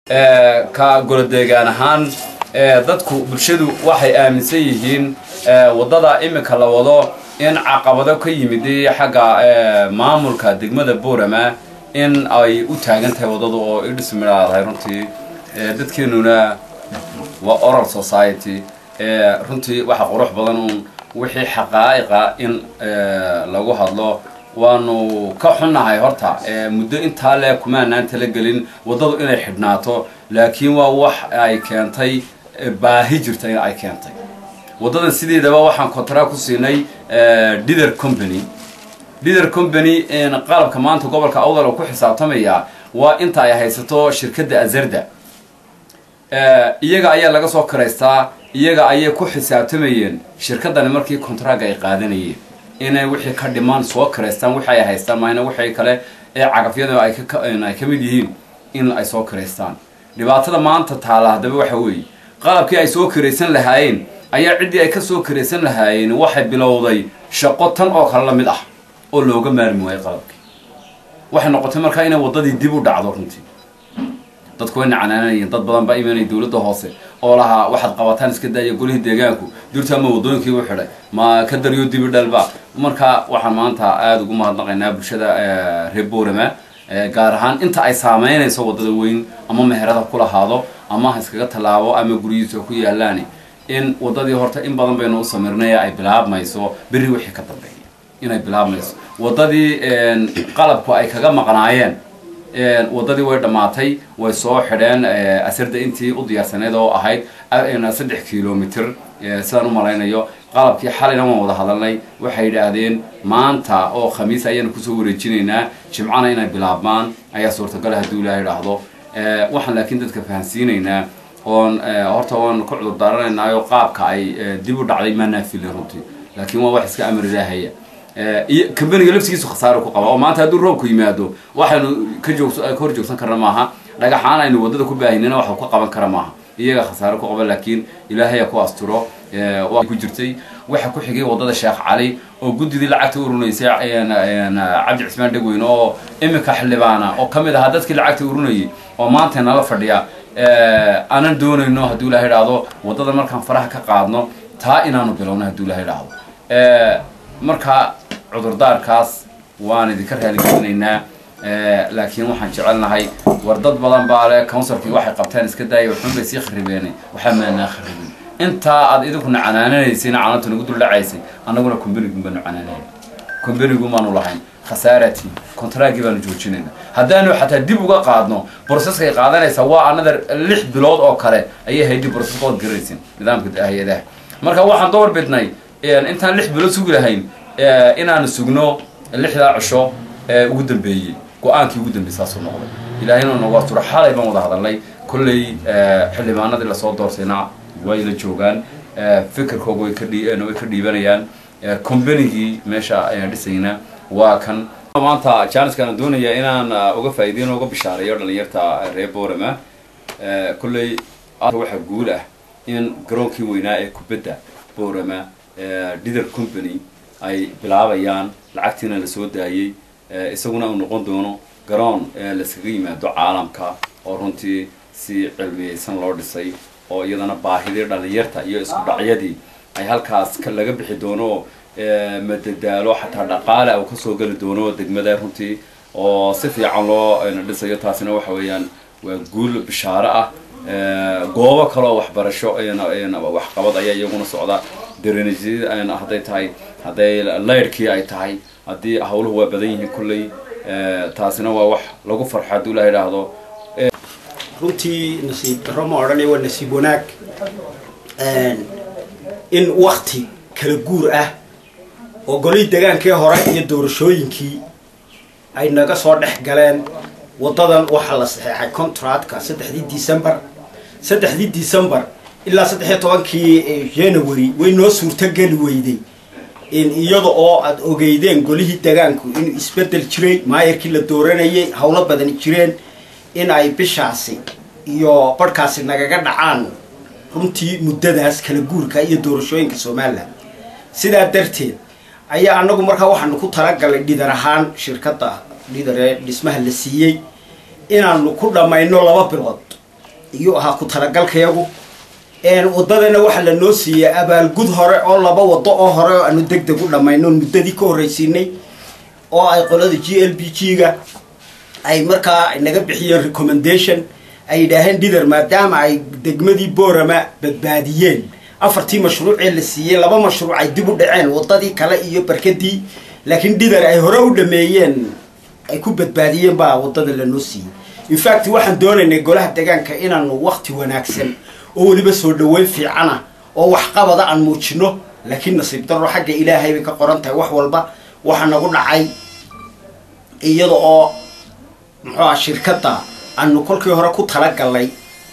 ka golodeegaan ahaan dadku bulshadu waxay aaminsan yihiin waddada imika la wado in caqabado ka yimid xagga maamulka degmada boorama in ay u taagan tahay waddadu oo idhismilaadahay runtii dadkeenuna waa oral society runtii waxa qurux badan uun wixii xaqaa'iqa in lagu hadlo waanu ka xunnahay horta muddo intaa le kumaanaan talagelin waddadu inay xidhnaato laakiin waa wax ay keentay baahi jirta in ay keentay waddadan sideedaba waxaan contract ku siinay dither company dither company qalabka maanta gobolka awdal oo ku xisaabtamaya waa inta ay haysato shirkadda azarda iyaga ayaa laga soo karaystaa iyaga ayay ku xisaabtamayeen shirkaddani markii contracga ay qaadanayeen inay wixii ka dhimaan soo karaystaan wixi ay haystaan maayna wixii kale ee cagafyada ay ka mid yihiin in ay soo karaystaan dhibaatada maanta taala haddaba waxa weeye qalabkii ay soo karaysan lahaayeen ayaa ciddii ay ka soo karaysan lahaayeen waxay bilowday shaqo tan oo kale la mid ah oo looga maarmi waayo qalabkii waxay noqotay markaa inay waddadii dib u dhacdo runtii dadku way nacanaanayeen dad badan baa imanaya dawladda hoose oo lahaa waxaad qabataan iska daaya golihii deegaanku durta ma waddooyinkii u xidhay ma ka daryo dibi dhalba marka waxaan maanta aada ugu mahadnaqaynaa bulshada reer boorama gaar ahaan inta ay saameynayso waddada weyn ama meherada ku lahaado ama ha iskaga tallaabo ama guryihiisa ku yaalaan in waddadii horta in badan baynu u samirnay ay bilaabmayso berri wixii ka dambeeya inay bilaabmayso waddadii qalabku ay kaga maqnaayeen waddadii way dhammaatay way soo xidheen asarda intii u diyaarsaneed oo ahayd saddex kilomitr sidaan u malaynayo qalabkii xalina waan wada hadalnay waxay yidhaahdeen maanta oo khamiis ayaanu kusoo wareejinaynaa jimcana inay bilaabmaan ayaa suurtagala hadduu ilaah idhaahdo waxaan laakiin dadka fahansiinaynaa oon horta waan ka cudur daaranaynaayo qaabka ay dib u dhacday maanaa filin runtii laakiin waa wax iska amar ilaahaya iyo kambaniga laftigiisu khasaaro ku qaba oo maanta hadduu roobku yimaado waxaynu ka joog ka hor joogsan karna maaha dhagaxaan aynu waddada ku baahinina waxa ka qaban kara maaha iyaga khasaaro ku qaba laakiin ilaahaya ku asturo waa ku jirtay waxa ku xigay waddada sheekh cali oo guddidii lacagta urunaysay cabdi cismaan dhegweyne oo imika xildhibaana oo ka mid ahaa dadkii lacagta urunayay oo maanta nala fadhiya aanan doonayno hadduu ilaha idhaahdo waddada markaan faraha ka qaadno taa inaanu bilowno hadduu ilaha idhaahdo marka cudurdaarkaas waan idinka raaligelinaynaa laakiin waxaan jecelnahay war dad badan baa le counsilkii waxay qabteen iska daaya waxun bay sii kharibeen waxaa maanaa kharibin intaa aad idinkuna canaananaysayna canaanta nagu dul dhacaysay annaguna combanigun baanu canaanayna combanigun baanu lahayn khasaarati contraagii baanu joojinayna haddaanu xataa dib uga qaadno broceskay qaadanaysaa waa another lix bilood oo kale ayay haydii broceska ood garaysin nidaamka hay-adaha marka waxaan door bidnay intaan lix bilood sugi lahayn inaanu sugno lixdaa cisho ugu dambeeyey go-aankii ugu dambeeyey saasuu noqday ilaahayna nagu asturo xalay baan wada hadalnay kolley xildhibaanadii lasoo doorsayna way la joogaan fikirkooga way ka way ka dhiibanayaan combanigii meesha ayaan dhisayna waa kan maanta janiskana doonaya inaan uga faa'iideyn uga bishaareeyo dhalinyarta reer boorama kolley waxaa guul ah in garoonkii weynaa ee kubadda boorama dither company ay bilaabayaan lacagtiina la soo daayey isaguna uu noqon doono garoon laskaga yimaado caalamka oo runtii si cilmiyeysan loo dhisay oo iyadana baahidii dhalinyarta iyo isku dhacyadii ay halkaas laga bixi doono madadaalo xataa dhaqaale uu kasoo geli doono degmada runtii oo si fiican loo dhisayo taasina waxa weeyaan waa guul bishaaro ah goobo kaloo waxbarasho waxqabad ayaa iyaguna socda drenajyada hadday tahay hadday laydhkii ay tahay haddii hawluhu waa badan yihiin kulley taasina waa wax lagu farxo hadduu ilaha idhaahdo runtii nasiib darro ma odhanay waa nasiib wanaag in wakti kala guur ah oo golihii degaankii hore iyo doorashooyinkii ay naga soo dhex galeen waddadan waxaa la saxeexay contractka saddexdii december saddexdii december ilaa saddex iyo tobankii january way noo suurtogeli weyday iyada oo aad ogeydeen golihii degaanku inuu isbedel jiray maayarkii la dooranayay howlo badani jireen in ay bishaasi iyo barhkaasi nagaga dhacaan runtii muddadaas kala guurka iyo doorashooyinka somalilan sidaa darteed ayaa anagu markaa waxaanu ku talagalay dhidar ahaan shirkadda dhidar ee dhismaha la siiyey inaanu ku dhammayno laba bilood iyuu ahaa ku talagalkayagu waddadana waxaa la noo siiyey abaalgud hore oo laba waddo oo hore oo aanu deg deg u dhammayno muddadii ka horraysiinay oo ay qolada g l b g ga ay markaa naga bixiyeen recommendation ay yidhaaheen dhidar maadaama ay degmadii boorama badbaadiyeen afartii mashruucee la siiyey laba mashruuc ay dib u dhaceen waddadii kale iyo barkadii laakiin dhidar ay hore u dhameeyeen ay ku badbaadiyeen baa waddada lanoo siiyey infact waxaan doonaynay golaha deegaanka inaanu wakti wanaagsan oo weliba soo dhaweyn fiicana oo waxqabada aan muujino laakiin nasiib darro xagga ilaahay bay ka qoran tahay wax walba waxaa nagu dhacay iyada oo muxuu aha shirkadda aanu kolkii hore ku talagalnay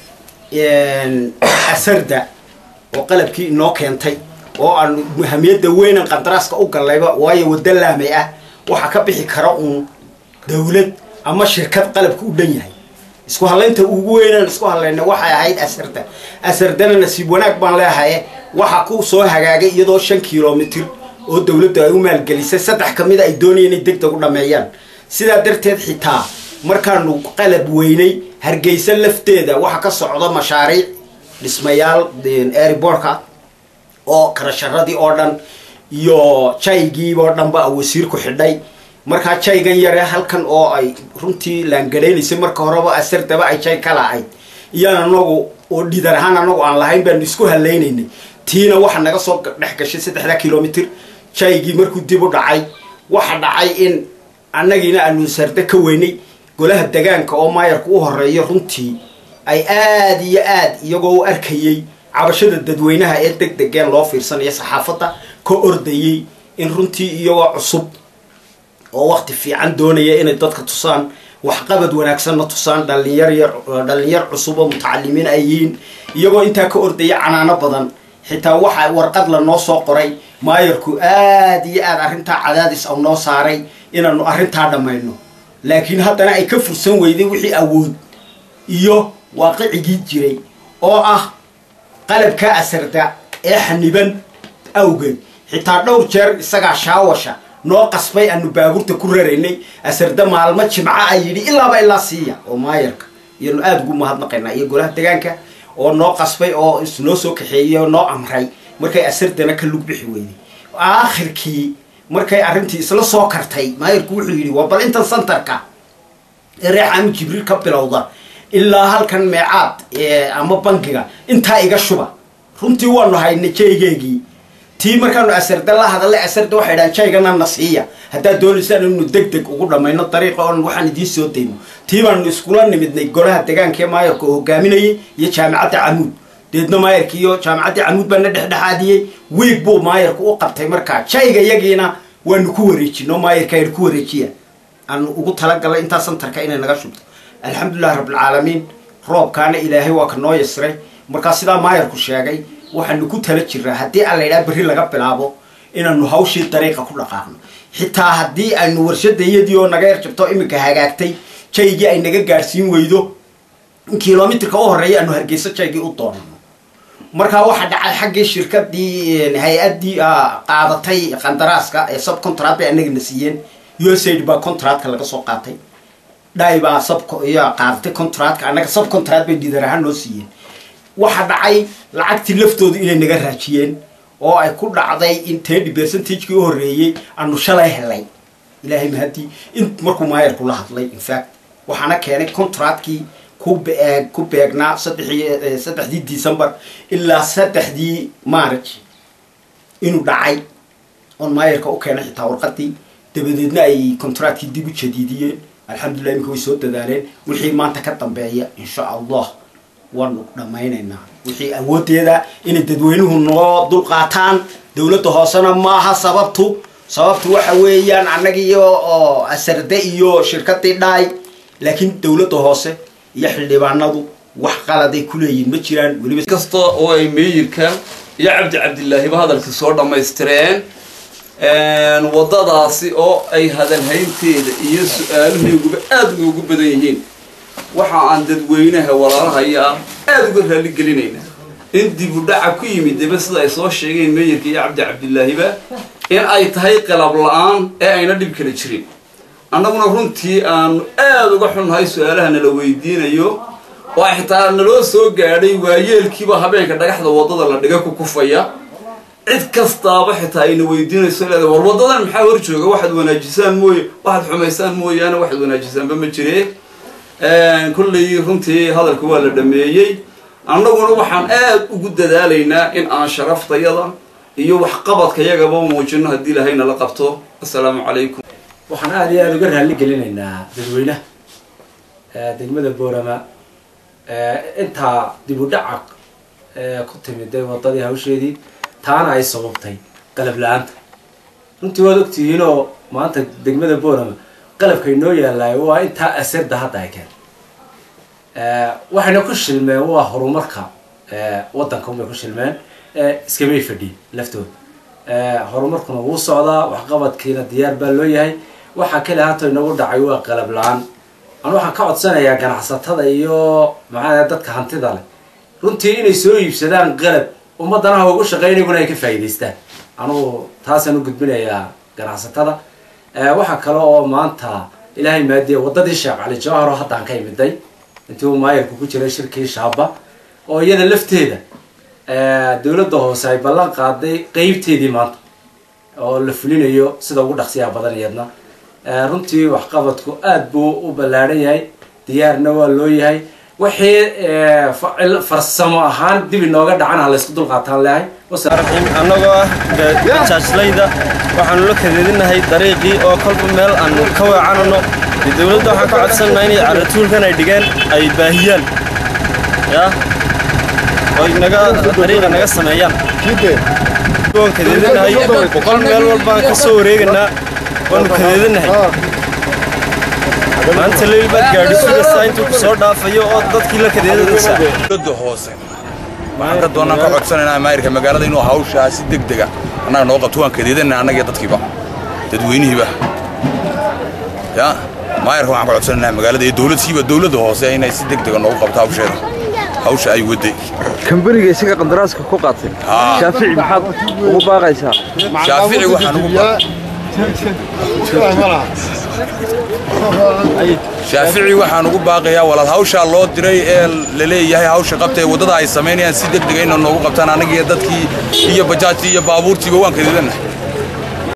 asarda oo qalabkii inoo keentay oo aanu muhamiyadda weynan qandaraaska u gallayba waayo waddo laamay ah waxaa ka bixi kara uun dawlad ama shirkad qalabka u dhan yahay isku hallaynta ugu weynaan isku hallayna waxay ahayd asarda asardana nasiib wanaag baan leehaye waxa ku soo hagaagay iyadoo shan kilomitir oo dawladdu ay u maalgelisay saddex ka mida ay doonayeen inay deg deg u dhammeeyaan sidaa darteed xitaa markaanu qalab weynay hargeysa lafteeda waxa ka socda mashaariic dhismayaal airbortka oo karasharadii oo dhan iyo jaygiiba oo dhanba wasiirku xidhay markaa jaygan yare halkan oo ay runtii laangadhaynaysay marka horeba asardaba ay jay ka lahayd iyaan anagu oo dhidar ahaan anagu aan lahayn baanu isku hallaynaynay tiina waxa naga soo dhex gashay saddexda kilomitr jaygii markuu dib u dhacay waxa dhacay in annagiina aanu sarde ka weynay golaha degaanka oo maayarku u horeeyo runtii ay aada iyo aad iyagoo u arkayey cabashada dadweynaha ee deg degeen loo fiirsanayo saxaafadda ka ordayey in runtii iyagoo cusub oo wakti fiican doonaya inay dadka tusaan waxqabad wanaagsanna tusaan dhalinyar yar dhalinyar cusub oo mutacalimiin ay yihiin iyagoo intaa ka ordaya canaano badan xitaa waxa warqad la noo soo qoray maayarku aad iyo aad arrintaa cadaadis au noo saaray inaanu arrintaa dhammayno laakiin haddana ay ka fursan weyday wixii awood iyo waaqicigii jiray oo ah qalabka asarda ee xaniban awgeed xitaa dhowr jeer isagaa shaawasha noo qasbay aanu baabuurta ku raraynay asarda maalmo jimca ay yidhi ilaaba ilaa siiya oo maayarka iyanu aada ugu mahadnaqaynaa iyo golaha degaanka oo noo qasbay oo isnoo soo kaxeeyey oo noo amray markay asardana ka lug bixi weyday aakhirkii markay arrintii isla soo kartay maayarku wuxuu yidhi waa bal intan santarka ee reexaami jibriil ka bilowda ilaa halkan meecaad ama bankiga intaa iga shuba runtii waanu haynay jaygeegii tii markaanu asarda la hadallay asarda waxay dhahan jaygana na siiya haddaad doonaysaan inu deg deg ugu dhammayno dariiqa oon waxaan idiin soo dayno tii baanu iskula nimidnay golaha degaanka ee maayarka oo hogaaminayay iyo jaamicadda camuud deedna maayarka iyo jaamicaddii camuud baana dhexdhexaadiyey wiig buu maayarku u qabtay markaa jayga yagiina waanu ku wareejino maayarka aynu ku wareejiya aanu ugu talagalnay intaa santarka inay naga shubto alxamdulilahi rabbilcaalamiin roobkaana ilaahay waa ka noo yasiray markaa sidaa maayarku sheegay waxaanu ku tala jiraa haddii aan laydhaha berri laga bilaabo inaanu hawshii dariiqa ku dhaqaaqno xitaa haddii aynu warshadayadii oo naga yar jabto iminka hagaagtay jaygii ay naga gaadhsiin weydo in kilomitrka u horreeya aanu hargeyso jaygii u doonano markaa waxaa dhacay xaggii shirkadii hay-addii qaadatay qandaraaska ee sub contract bay anagana siiyeen usaid baa contractka laga soo qaatay dhay baa sub iyo qaadatay contractka annaga sub contract bay dhidar ahaan noo siiyeen waxa dhacay lacagtii laftooda inay naga raajiyeen oo ay ku dhacday in tenty percentage-kii u horreeyey aanu shalay helay ilaahay mahadii in markuu maayarku la hadlay infact waxaana keenay contractkii ku beegnaa saddexii saddexdii december ilaa saddexdii march inuu dhacay oon maayarka u keenay xitaa warqadii dabadeedna ay contractkii dib u jadiidiyeen alxamdulillah iminka way soo dadaaleen wixii maanta ka dambeeya insha allah waanu dhammaynaynaa wixii awooddeeda inay dadweynuhu noo dulqaataan dowladda hoosena maaha sababtu sababtu waxa weeyaan annagiyo oo asarde iyo shirkadii dhaay laakiin dowladda hoose iyo xildhibaanadu wax qaladay ku leeyihin ma jiraan weliba kasta oo ay meeyirka iyo cabdi cabdilaahiba hadalkii soo dhammaystireen waddadaasi oo ay hadalhaynteeda iyo su-aaluhayguba aada noogu badan yihiin waxa aan dadweynaha walaalahayaa aada uga raali gelinaynaa in dib u dhaca ku yimid daba sida ay soo sheegeen meeyirka iyo cabdi cabdilaahiba in ay tahay qalab la-aan ee ayna dhib kala jirin annaguna runtii aanu aada uga xunnahay su-aalaha nala weydiinayo oo xitaa naloo soo gaadhay waayeelkiiba habeenka dhagaxda waddada la dhiga ku kufaya cid kastaaba xitaa ayna weydiinayso leedahay war waddadan maxaa hor jooga waxaad wanaajisaan mooye waxaad xumaysaan mooyaane waxaad wanaajisaanba ma jire kollay runtii hadalka waa la dhameeyey annaguna waxaan aad ugu dadaalaynaa in aan sharaftayada iyo waxqabadka yagaba muujino haddii ilahayna la qabto assalaamu calaykum waxaan aada iyo aada uga raalli gelinaynaa dadweynaha degmada boorama intaa dib u dhaca ku timiday waddadii hawsheedii taana ay sababtay qalab la-aanta runtii waad ogtihiinoo maanta degmada boorama qalabkay noo yaallaayo waa intaa asirda hadda ay keen waxayna ku shilmeen waa horumarka waddanka unbay ku shilmeen iskamay fadhiyin laftooda horumarkuna wuu socdaa waxqabadkiina diyaar baa loo yahay waxaa kale haata inagu dhacay waa qalab la-aan anu waxaan ka codsanayaa ganacsatada iyo maxaa dadka hantida leh runtii inay soo iibsadaan qalab ummadana ha ugu shaqeyn iyaguna ay ka faa'iidaystaan anugu taasaan u gudbinayaa ganacsatada waxaa kale oo maanta ilaahay maadiya waddadii sheekh cali jawhar oo haddaan ka imiday intii uu maayarku ku jiray shirkii shaaba oo iyada lafteeda dowladda hoose ay ballan qaaday qeybteedii maanta oo la fulinayo sida ugu dhaqsiyaha badan iyadna runtii waxqabadku aad buu u ballaadhan yahay diyaarna waa loo yahay wixii farsamo ahaan dib inooga dhacan ha laysku dulqaataan leehay annagoo ah jaajlayda waxaanu la kadeedinahay dariiqii oo kolba meel aan ka weecanano dee dowladda waxaan ka codsannaha inay caratuulkan ay dhigeen ay baahiyaan yaa oy naga dariiqa naga sameeyaan waan kadeedinahay boqol meel walbaan ka soo wareeganaa waanu kadeedinahay maanta leyl baad gaadhi sugaysaa intuu ku soo dhaafayo oo dadkii la kadeedanaysaa dowladda hoose waxaan ka doonaan ka codsanaynaa maayirka magaalada inuu hawshaa si deg dega annaga noo qabto waan kadeedanayna annaga iyo dadkiiba dadweynihiiba ya maayirka waxaan ka codsanaynaa magaalada iyo dowladsiiba dowladda hoose inay si deg dega noogu qabto hawsheeda hawsha ay waday kambaniga isaga qandaraaska ku qaatay shaafici maxaad ugu baaqaysaa shaafici waxaan ugu ba shaafici waxaan ugu baaqayaa walaal hawshaa loo diray ee la leeyahay hawsha qabta ee waddada ay samaynayaan si deg dega inay noogu qabtaan annagiiyo dadkii iyo bajaajtii iyo baabuurtiiba waan kadeedanahay